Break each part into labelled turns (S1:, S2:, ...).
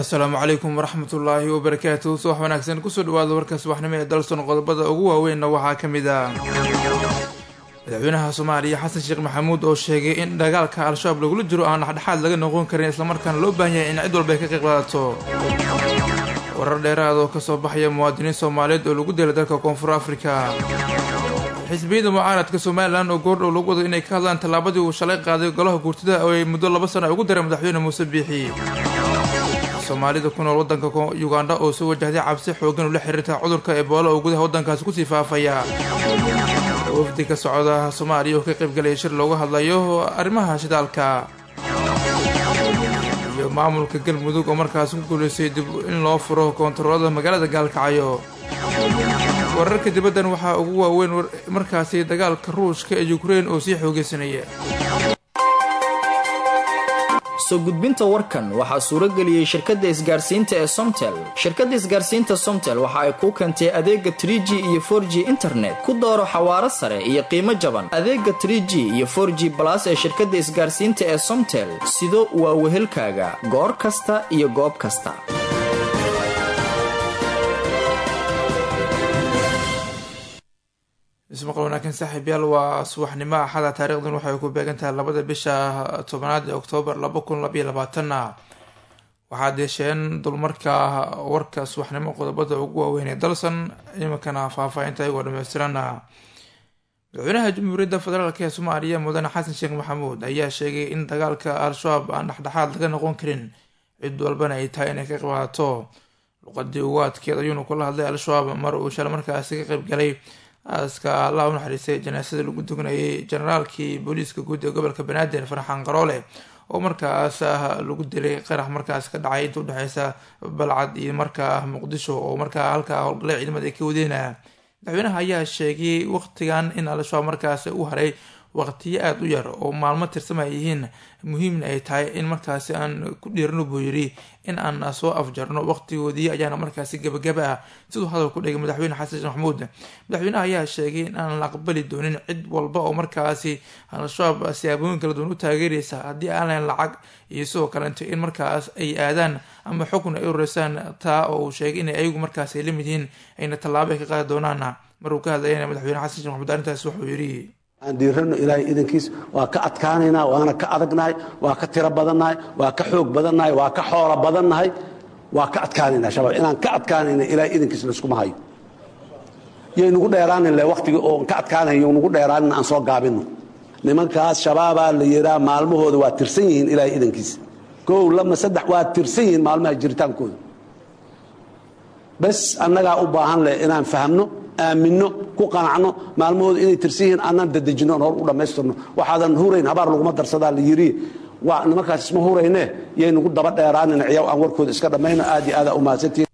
S1: assalaamu calaykum waraxmatullaahi wabarakaatu subax wanaagsan kusoo dhawaada warka subaxnimo ee dalson qodobada ugu waaweynna waxaa ka mid ah madaxweynaha soomaaliya xasan sheekh maxamuud oo sheegay in dagaalka al-shabaab lagula jiro aan dhexdhexaad laga noqon karin islamarkaana loo baahan yahay in cid walba ay ka qayb qaadato warar dheeraad oo kasoo baxaya muwaadiniin soomaaliyeed oo lagu dilay dalka koonfur afrika xisbiyada mucaaradka somalilan oo goordhow lagu wado inay ka hadlaan tallaabadii uu shalay qaaday golaha guurtida oo ay muddo laba sana ugu daray madaxweyne muuse biixi soomaalida ku nool wadanka ugandha oo soo wajahday cabsi xoogan ula xiriirta cudurka ebola oo gudaha waddankaasi kusii faafaya wafdi ka socda soomaaliya oo ka qaybgalaya shir looga hadlayo arrimaha shidaalka iyo maamulka galmudug oo markaasi ku guuleystay dib in loo furo koontaroolada magaalada gaalkacyo wararka dibaddan waxaa ugu waaweyn markaasi dagaalka ruushka ee ukrein oo sii xoogeysanaya
S2: soo gudbinta warkan waxaa suuro geliyey shirkadda isgaarsiinta ee somtel shirkadda isgaarsiinta somtel waxa ay kuu keentay adeega trie g iyo for g internet ku dooro xawaaro sare iyo qiimo jaban adeega trie g iyo for g balas ee shirkadda isgaarsiinta ee somtel sido waa wehelkaaga goor kasta iyo goob kasta
S1: ismaqal wanaagsan saaxiib yaal waa subaxnimo axada taarikhdan waxay ku beegan tahay labada bisha tobanaad ee oktoobar laba kun labaiyo labaatanna waxaad yeesheen dulmarka warka subaxnimo qodobada ugu waaweyn ee dalsan iminkana faahfaahinta ayagoo dhameystirana madaxweynaha jamhuuriyadda federaalk ee soomaaliya mudane xasan sheekh maxamuud ayaa sheegay in dagaalka al-shabaab aan dhexdhexaad laga noqon karin cid walbana ay tahay inay ka qaybqaadato luqadii ugu adkeed ayuuna kula hadlay al-shabaab mar uu shala markaasi ka qaybgalay aaska allah u naxariistay janaasada lagu dugnayay generaalkii booliiska guud ee gobolka banaadir farxaan qaroole oo markaas lagu dilay qarax markaas ka dhacay inta udhexeysa balcad iyo markaa muqdisho oo markaa halkaa howlgallay ciidamada ay ka wadeynaya madaxweynaha ayaa sheegay waqtigan in al-shabaab markaas u haray waqtiyo aada u yar oo maalmo tirsamay yihiin muhiimna ay tahay in markaasi aan ku dhiirano buu yiri in aan soo afjarno waqtigoodii ayaana markaasi gabagaba ah siduu hadal ku dhigay madaxweyne xasan sheekh maxamuud madaxweynaha ayaa sheegay in aan la aqbali doonin cid walba oo markaasi al-shabaab siyaabooyin kala duwan u taageeraysa haddii aan lahayn lacag iyo sidoo kalento in markaas ay aadaan ama xukun ay ureysaan taa oo uu sheegay inay ayagu markaas ay lamid yihiin ayna tallaabo ay ka qaadi doonaana maruu ka hadlayana madaxweyne xasan sheekh maxamuud arrintaas wuxuu yidhi
S3: aan diirano ilaahay idankiis waa ka adkaanaynaa waana ka adagnahay waa ka tiro badannahay waa ka xoog badannahay waa ka xoolo badannahay waa ka adkaanaynaa shabaab inaan ka adkaanayna ilaahay idankiis layskuma hayo yaynugu dheeraanin le wakhtigii oo ka adkaanayo nugu dheeraanin aan soo gaabinno nimankaas shabaabaa la yidhaa maalmahooda waa tirsan yihiin ilaahay idankiis kow lama saddex waa tirsan yihiin maalmaha jiritaankooda bes annagaa u baahan leh inaan fahamno aaminno ku qanacno maalmahooda inay tirsan yihiin annaan dadejino hor u dhammaystirno waxaadan hurayn habaar laguma darsadaa la yidhi waa nimankaas isma hurayne yaynugu daba dheeraanin ciyaw aan warkooda iska dhammayno aad iyo aadaa u mahadsantihin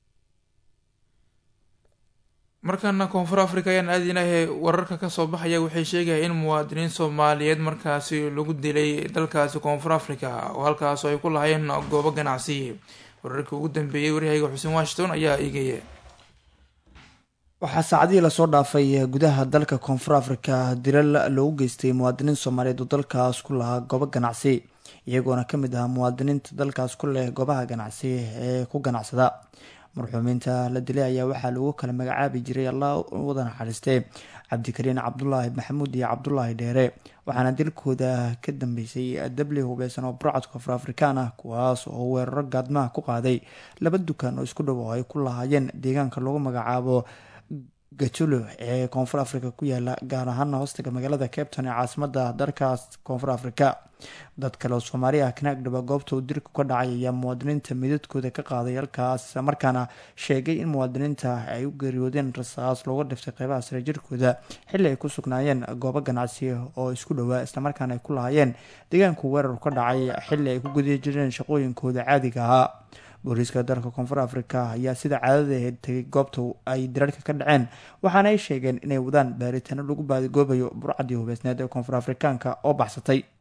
S1: markaana koonfur africa ayaan aadinahay wararka kasoo baxaya waxay sheegaya in muwaadiniin soomaaliyeed markaasi lagu dilay dalkaasi koonfur africa oo halkaas ay ku lahayeen goobo ganacsi wararkii ugu dambeeyey waryahayga xuseen washington ayaa eegaya
S4: waxaa saacadihii lasoo dhaafay gudaha dalka koonfur afrika dilal loogu geystay muwaadiniin soomaaliyeed oo dalkaas ku lahaa goobo ganacsi iyagoona kamid ah muwaadiniinta dalkaas ku leh goobaha ganacsi ee ku ganacsada marxuumiinta la dilay ayaa waxaa lagu kala magacaabi jiray allah wada naxariistee cabdikariin cabdulaahi maxamuud iyo cabdulaahi dheere waxaana dilkooda ka dambeysay dabli hubeysan oo burcad koonfur afrikaan ah kuwaas oo weeraro gaadmaha ku qaaday laba dukaan oo isku dhow oo ay ku lahaayeen deegaanka lagu magacaabo gajulo ee koonfur africa ku yaala gaar ahaana hoostaga magaalada capton ee caasimada dalkaas koonfur africa dad kale oo soomaali ah kana agdhaba goobta uu dilku ka dhacay ayaa muwaadiniinta midadkooda ka qaaday halkaas markaana sheegay in muwaadiniinta ay u geeriyoodeen rasaas looga dhiftay qeybaha sare jirkooda xilli ay ku sugnaayeen goobo ganacsi oo isku dhowaa islamarkaana ay ku lahaayeen deegaanku weerar ka dhacay xilli ay ku guda jireen shaqooyinkooda caadiga ahaa booliiska dalka koonfur africa ayaa sida caadada aheyd tegay goobta ay dirarka ka dhaceen waxaana ay sheegeen inay wadaan baaritaano lagu baadigoobayo burcadii hubeysneed ee koonfur afrikaanka oo baxsatay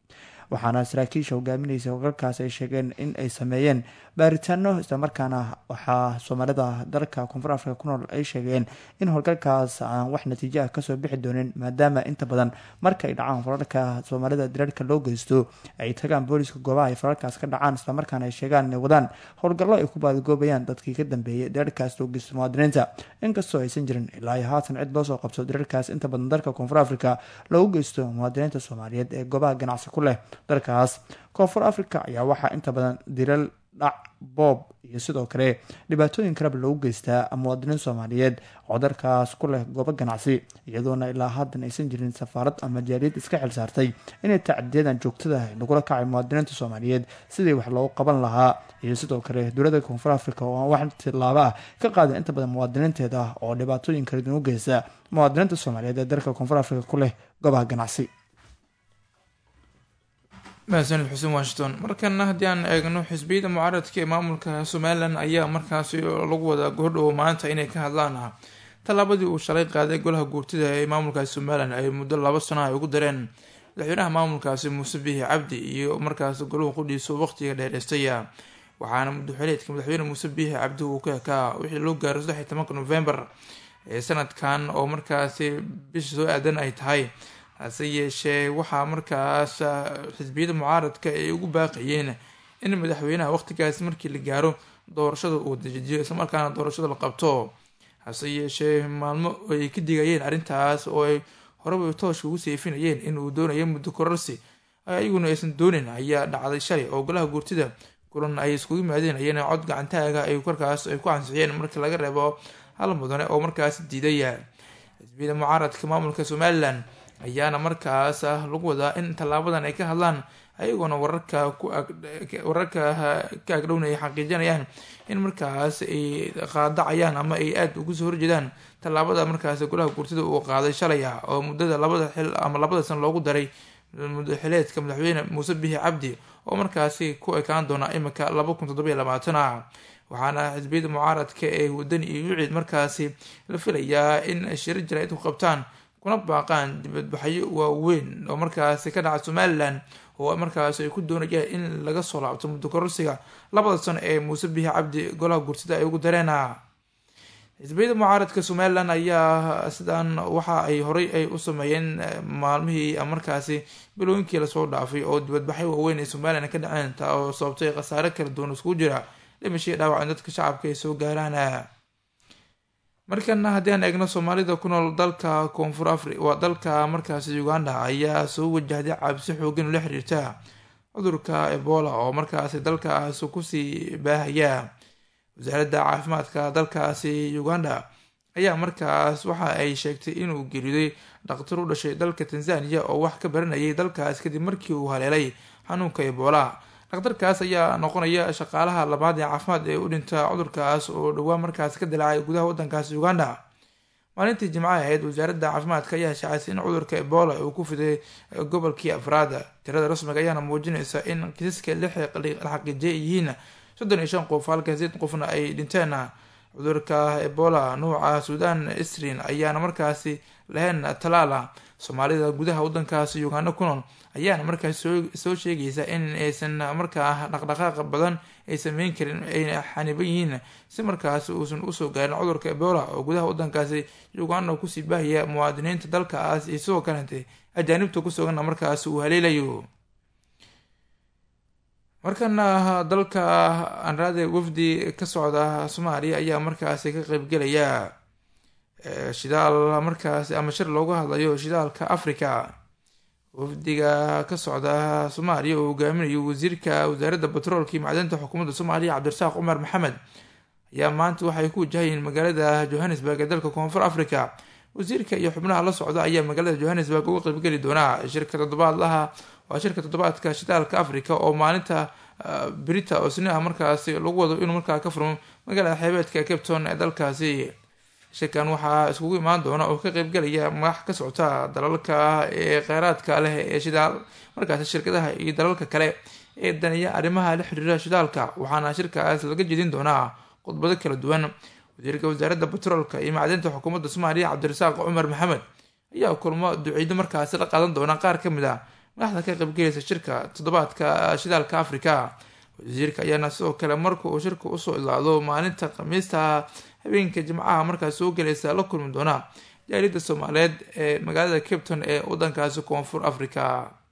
S4: waxaana saraakiisha hogaaminaysa howlgalkaas ay sheegeen in ay sameeyeen baaritaano islamarkaana waxaa soomaalida dalka koonfur afrika ku nool ay sheegeen in howlgalkaas aan wax natiijo ah kasoo bixi doonin maadaama inta badan marka ay dhacaan falalka soomaalida direerka loo geysto ay tagaan booliska goobaha ay falalkaas ka dhacaan islamarkaana ay sheegaan inay wadaan howlgallo ay ku baadigoobayaan dadkii ka dambeeyay direerkaas loo geysto muwaadiniinta inkastoo aysan jirin ilaa iyo haatan cid loo soo qabso direerkaas inta badan dalka koonfur afrika loogu geysto muwaadiniinta soomaaliyeed ee goobaha ganacsi ku leh dalkaas koonfur afrika ayaa waxaa inta badan diral dhac boob iyo sidoo kale dhibaatooyin kaleba loogu geystaa muwaadiniin soomaaliyeed oo dalkaas ku leh goobo ganacsi iyadoona ilaa haddan aysan jirin safaarad ama jaaliyad iska xil saartay inay tacdiyadan joogtada lagula kacay muwaadiniinta soomaaliyeed sidii wax loogu qaban lahaa iyo sidoo kale dowladda koonfur afrika oo aan wax tilaabo ah ka qaadan inta badan muwaadiniinteeda oo dhibaatooyin kala duwan u geysta muwaadiniinta soomaaliyeed ee dalka koonfur afrika ku leh goobaha ganacsi
S1: mahadsanid xuseen washington markana haddii aan eegno xisbiyada mucaaradka ee maamulka somalilan ayaa markaasi lagu wadaa goordhow maanta inay ka hadlaan tallaabadii uu shalay qaaday golaha guurtida ee maamulkaasi somalilan ay muddo laba sano ay ugu dareen madaxweynaha maamulkaasi muuse bihi cabdi iyo markaas golahu qudhiiso waqtiga dheereystaya waxaana muddoxileedka madaxweyne muuse bihi cabdi uu ka ekaa wixii loo gaaray saddex iyo tobanka novembar ee sanadkan oo markaasi bisha soo aadan ay tahay hase yeeshee waxaa markaas xisbiyada mucaaradka ay ugu baaqayeen in madaxweynaha waqtigaas markii la gaaro doorashada uu dejiyo islamarkaana doorashada la qabto hase yeeshee maalmo ay ka digayeen arrintaas oo ay horeba tooshka ugu seefinayeen in uu doonayo muddo kororsi ayaguna aysan doonin ayaa dhacday shalay oo golaha guurtida kulan ay iskugu yimaadeen ayana cod gacantaaga ay korkaas ay ku ansixiyeen marka laga reebo hal mudane oo markaas diidaya xisbiyada mucaaradka maamulka somalilan ayaana markaas lagu wadaa in tallaabadan ay ka hadlaan ayagoona wararka wararka ka agdhownay xaqiijinayaan in markaas ay qaadacayaan ama ay aada ugu soo horjeedaan tallaabada markaas golaha guurtida uu qaaday shalay ah oo muddada labada xil ama labada san loogu daray muddaxileedka madaxweyne muuse bihi cabdi oo markaasi ku ekaan doona imika laba kun toddoba iyo labaatan ah waxaana xisbiyada mucaaradka ee wadani iyo yuciid markaasi la filayaa in shiro jaraa'id ku qabtaan kuna baaqaan dibadbaxyo waaweyn oo markaasi ka dhaca somalilan oo markaas ay ku doonayaan in laga soo laabto muddo kororsiga labada sano ee muuse bihi cabdi golaha gursida ay ugu dareena xisbiyada mucaaradka somalilan ayaa sidan waxa ay horey ay u sameeyeen maalmihii markaasi bilooyinkii lasoo dhaafay oo dibadbaxyo waaweyn ee somalilan ka dhaceen taa oo sababtay khasaare kala duwan iskugu jira dhimashii dhaawacan dadka shacabka ay soo gaaraan markana haddii aan eegno soomaalida ku nool dalka koonfur afri waa dalka markaasi uganda ayaa soo wajahday cabsi xoogan ula xiriirta cudurka ebola oo markaasi dalkaas kusii baahaya wasaaradda caafimaadka dalkaasi uganda ayaa markaas waxa ay sheegtay inuu geeriyoday dhaktar u dhashay dalka tanzaniya oo wax ka baranayay dalkaas kadib markii uu haleelay xanuunka ebola dhakhtarkaas ayaa noqonaya shaqaalaha labaad ee caafimaad ee u dhinta cudurkaas oo dhowaa markaas ka dilaacay gudaha waddankaasi uganda maalintii jimcaha ahayd wasaaradda caafimaadka ayaa shacaysay in cudurka ebola uu ku fiday gobolkii afraada tirada rasmiga ayaana muujinaysa in kiisaska la xaqiijiyay yihiin soddon iyo shan qof halka sideed qofna ay dhinteen cudurka ebola nuuca suudan isrin ayaana markaasi lahayn talaala soomaalida gudaha waddankaasi uganda ku nool ayaana markaas soo sheegaysa in aysan markaa dhaqdhaqaaq badan ay sameyn karin ayna xaniban yihiin si markaas uusan usoo gaarin cudurka ebola oo gudaha waddankaasi uganda kusii baahaya muwaadiniinta dalkaas iyo sidoo kalete ajaanibta ku suganna markaas uu haleelayo markana dalka anraade wafdi ka socda soomaaliya ayaa markaasi ka qeybgelaya shidaal markaasi ama shir loogu hadlayo shidaalka africa wafdiga ka socda soomaaliya oo hogaaminayo wasiirka wasaaradda batroolka iyo macdanta xukuumadda soomaaliya cabdirasaaq cumar maxamed ayaa maanta waxay ku wajahayeen magaalada johannesburg ee dalka koonfur africa wasiirka iyo xubnaha la socda ayaa magaalada johannesburg uga qeybgeli doonaa shirka toddobaadlaha waa shirka toddobaadka shidaalka africa oo maalinta brita oo sini ah markaasi lagu wado inuu markaa ka furmo magaalada xeebeedka capton ee dalkaasi shirkan waxaa iskugu imaan doona oo ka qeybgelaya madax ka socota dalalka ee kheyraadka leh ee shidaal markaasi shirkadaha iyo dalalka kale ee daniya arrimaha la xiriira shidaalka waxaana shirkaas laga jedin doonaa khudbado kala duwan wasiirka wasaaradda batroolka iyo macdinta xukuumadda soomaaliya cabdirasaaq cumar maxamed ayaa kulmo duciido markaasi la qaadan doona qaar ka mid ah madaxda ka qaybgelaysa shirka toddobaadka shidaalka africa wasiirka ayaana sidoo kale marka uu shirka usoo ilaado maalinta khamiista habeenka jimcaha markaas soo gelaysa la kulmi doona jaaliyadda soomaaliyeed ee magaalada capton ee wadankaasi koonfur africa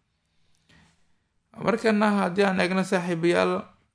S1: markana haddii aan eegno saaxiibayaal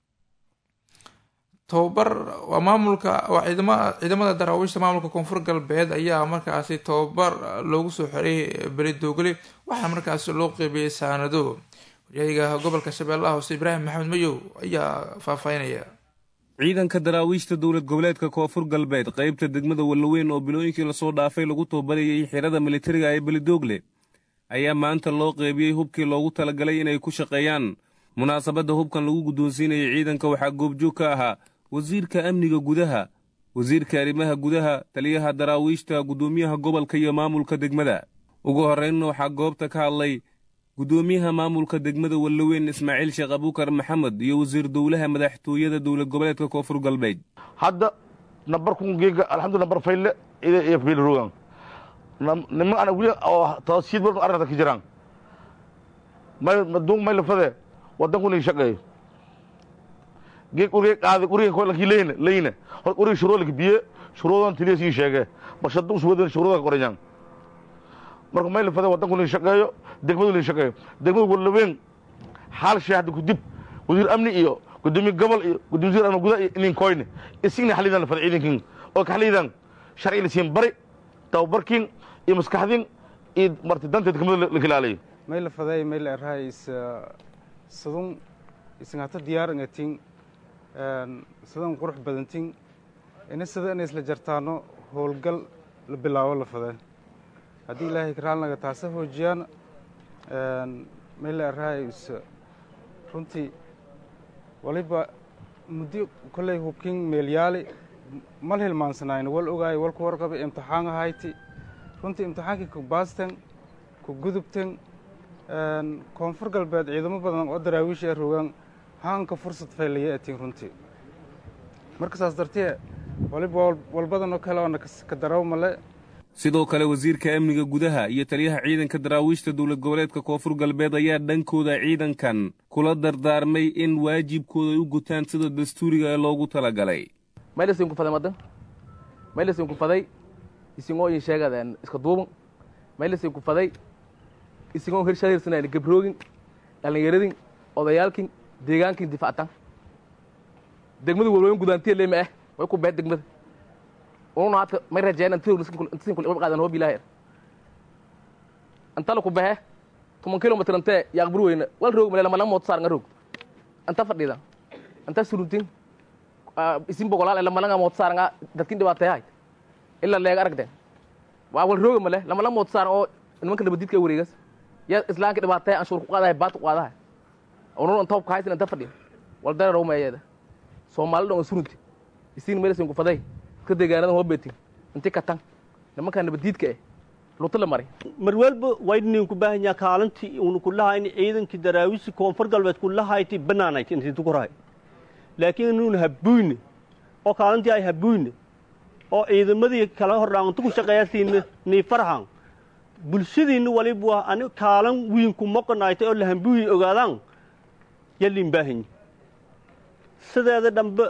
S1: tababar waa maamulka waa ciidama ciidamada daraawiishta maamulka koonfur galbeed ayaa markaasi tababar loogu soo xiray beledoogle waxaa markaasi loo qeybiyey saanado waryahiga gobolka shabeellaha hoose ibraahim maxamed mayow ayaa faahfaahinaya
S5: ciidanka daraawiishta dowlad goboleedka koonfur galbeed qaybta degmada wallaweyn oo bilooyinkii lasoo dhaafay lagu tababarayay xirada militariga ee beledoogle ayaa maanta loo qeybiyey hubkii loogu talagalay inay ku shaqeeyaan munaasabadda hubkan lagu guddoonsiinayay ciidanka waxaa goobjoog ka ahaa wasiirka amniga gudaha wasiirka arrimaha gudaha taliyaha daraawiishta guddoomiyaha gobolka iyo maamulka degmada ugu horraynna waxaa goobta ka hadlay guddoomiyaha maamulka degmada wallaweyn ismaaciil sheekh abuukar maxamed iyo wasiir dowlaha madaxtooyada dowlad goboleedka koonfur galbeed
S6: hadda nambarkun geega alxamdu nambar fayle iyo fiilrogan niman ana wili oo tasiid badan arrinta ka jiraan may maduun may lafade waddankun shaqeeyo geeg uriga qaadi uriga kolkii leyna leyna hor uriga shuruudka biye shuruudan tiliya sii sheege barshadu uswadan shuruuda qorayaan marka may lafade waddankun shaqeeyo degmadu shaqeeyo degmadu wallaweyn xaal shay hadda kudib wasiir amni iyo gudoomiye gobol iyo gudoomiye wasiir amni gudaha iyo ininkoyne isigna xalidan lafade ciidankin oo ka xalidan sharci la siin bari tababarkin iyo maskaxdin iyo marti danta degmada la ilaaliyo
S7: may la faday may la erahay is sadun isngata diyaar ngatin sidan qurux badantin ina sida inay isla jartaano howlgal la bilaabo la faday haddii ilaahay karaalnaga taasa hoojiyaan may la erahay is runtii waliba muddi kolley hubkin meelyaali mal hilmaansanayno wal ogaayo walku warqaba imtixaan ahayti runtii imtixaankii ku baastan ku gudubtan koonfur galbeed ciidamo badan oo daraawiisha ee rogaan haanka fursad faylaya atiin runtii marka saas dartee waliba walbadanoo kale oona ka daraw male
S5: sidoo kale wasiirka amniga gudaha iyo taliyaha ciidanka daraawiishta dowlad goboleedka koonfur galbeed ayaa dhankooda ciidankan kula dardaarmay in waajibkooda ay u gutaan sida dastuuriga ee loogu talagalay
S8: maylasinku faday madan maylasinku faday isingoo in sheegadeen iska duuban maylasinku faday isingoo hirshahirsanayna gabroogin dhallinyaradin odayaalkin deegaankin difactan degmadu walweyn gudaantiya leema ah way ku beed degmada ununa hadka may rajeen intasin kul qaadan hoob ilaahay antala ku behe toban kilomitr antee yaaqbur weyna wal roog male lama mood saar nga roog anta fadhida anta suruntin isin boqolaal lama langa mood saar nga dadkin dhibaateeyahay ila leega aragden waa wal rooga male lama la mood saar oo nimanka nabadiidka wareegas ya islaanka dhibaateeya anshuur ku qaadahay baad ku qaadahay ununa anta hubka haysin anta fadhiya wal dara roog meeyeeda soomaali dhonga surunti isin melesin ku faday iska deegaanada hoobetin inti katan nimanka nabadiidka eh luta la maray
S9: mar walba waydnin ku baahan yaha kaalintii uuna ku lahayn ciidankii daraawiisi koonfur galbeed ku lahayti banaanayd intii tukurahay laakiin inuuna habuyne oo kaalintii ay habuyne oo ciidamadii kala hordhaantu ku shaqeeyasiina nii farhan bulshadiinna waliba ani kaalan wiinku moqonaaytay oo lahambuyi ogaadaan yalin baahanyi sideeda dhambe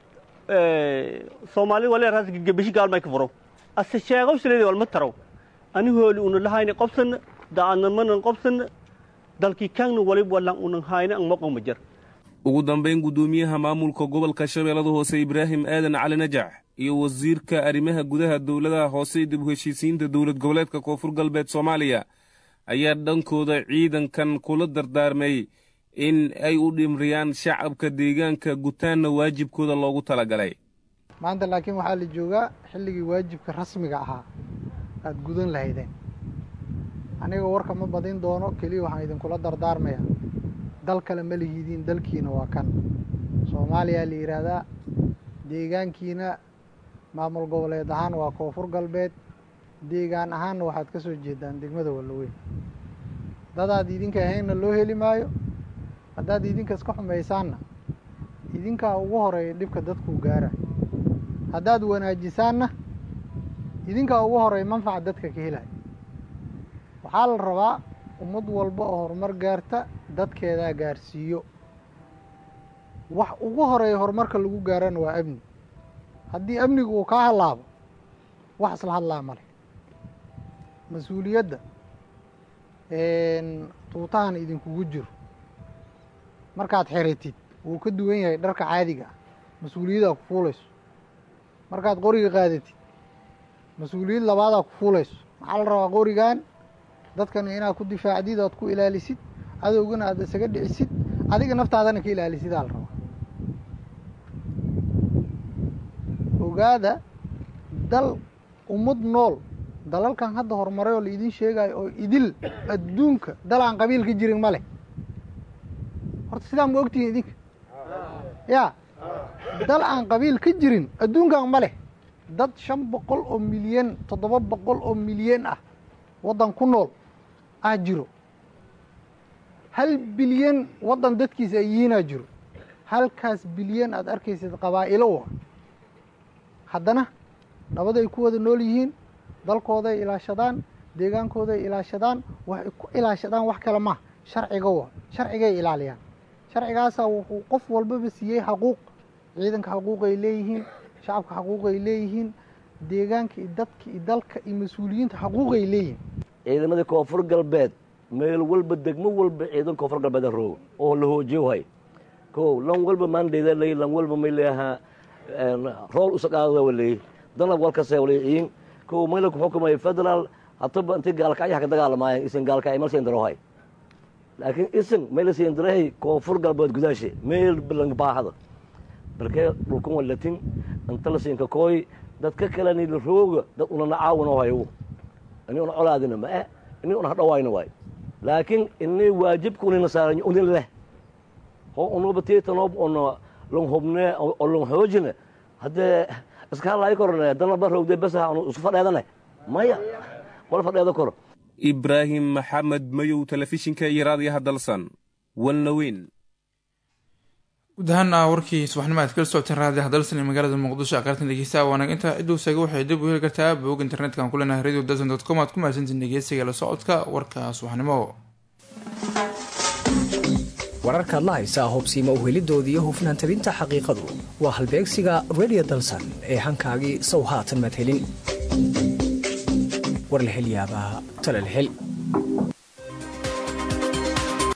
S9: soomaali waleeraas gegebeshi gaalmay ka furo ase sheegow sileedi walma taraw ani hooli una lahayna qobsana da'adnamanan qobsana dalkii kaangna waliba walan unan hayna an moqon ma jar
S5: ugu dambayn guddoomiyaha maamulka gobolka shabeellada hoose ibraahim aadan cali najax iyo wasiirka arrimaha gudaha dowladaha hoose dib u heshiisiinta dowlad goboleedka koonfur galbeed soomaaliya ayaa dhankooda ciidankan kula dardaarmay in ay u dhimriyaan shacabka deegaanka gutaanna waajibkooda loogu talagalay
S10: maanta laakiin waxaa la joogaa xilligii waajibka rasmiga ahaa aada gudan lahaydeen aniga warka ma badin doono keliya waxaan idinkula dardaarmaya dal kale ma lihidiin dalkiina waa kan soomaaliyaa la yidhaahdaa deegaankiina maamul goboleed ahaan waa koonfur galbeed deegaan ahaanna waxaad ka soo jeedaan degmada wallaweyn dadaad idinka ahaynna loo heli maayo haddaad idinka iska xumaysaanna idinkaa ugu horeeya dhibka dadkuu gaara haddaad wanaajisaanna idinkaa ugu horeeya manfaca dadka ka helaya waxaa la rabaa ummad walba oo horumar gaarta dadkeedaa gaarsiiyo wax ugu horeeya horumarka lagu gaarana waa amni haddii amniga uu kaa hadlaabo wax isla hadlaa male mas-uuliyadda tuutahan idinkugu jiro markaad xiratid wuu ka duwan yahay dharka caadiga ah mas-uuliyaddaa ku fuulayso markaad qoriga qaadatid mas-uuliyad labaadaa ku fuulayso maxaa la rabaa qorigan dadkan inaad ku difaacdid oad ku ilaalisid cadowgana aad isaga dhicisid adiga naftaadana ka ilaalisidaa la rabaa ogaada dal ummad nool dalalkan hadda horumaray oo la idiin sheegayo oo idil adduunka dal aan qabiil ka jirin ma leh horta sidaa ma ogtihiin idinka ya dal aan qabiil ka jirin adduunkan ma leh dad shan boqol oo milyan toddoba boqol oo milyan ah waddan ku nool ah jiro hal bilyan waddan dadkiisa ay yihiinaa jiro halkaas bilyan aad arkaysid qabaa'ilo wa haddana nabaday ku wada nool yihiin dalkooday ilaashadaan deegaankooday ilaashadaan waxay ku ilaashadaan wax kale ma sharciga wa sharcigay ilaaliyaan sharcigaasaa wuxuu qof walbaba siiyey xaquuq ciidanka xaquuqay leeyihiin shacabka xaquuqay leeyihiin deegaanka iyo dadka iyo dalka iyo mas-uuliyiinta xaquuqay leeyihiin
S11: ciidamadii koonfur galbeed meel walba degmo walba ciidan koonfur galbeed roog oo la hoojiyo hay ko lan walba maandhayda ley lan walba may leeyahaa rool usaqaada waley danab walkase waleyiin ko mayla ku xukumay federal hataba intii gaalkacyaha ka dagaalamaaya isin gaalkacay mal siin darohay laakiin isin mayla siin darahay koonfur galbeed gudaashe meel balan baahada balkee dhulkan walatin inta la siinka kooy dadka kaleni la rooga dad unana caawino hayo ini una colaadina ma eh ini una hadhawayna waay laakiin ini waajibka unina saaran unin leh ho unuba tiitanoob una long hubne oo long xoojine haddee iska hadlaayo korne danaba rowde besaha unu isu fadheedane maya wala fadheedo koro
S5: ibraahim maxamed mayow telefishinka iyo raadiyaha dalsan walnaweyn
S1: guud ahaana warkii subaxnimo aad kala socoteen raadiyaha dalsan ee magaalada muqdisho aqartan dhegeystaha waanag intaa ciduu saga waxay dib u heli kartaa boog internetka aan ku leenahay radio dalsan dot com aad ku mahadsantiin dhegeysiga la socodka warka subaxnimo
S12: wararkaad la haysaa hubsiima uhelidoodii iyo hufnaan tabinta xaqiiqadu waa halbeegsiga radio dalsan ee hankaagii sow haatan madhelin warlahelyaabaha talalhel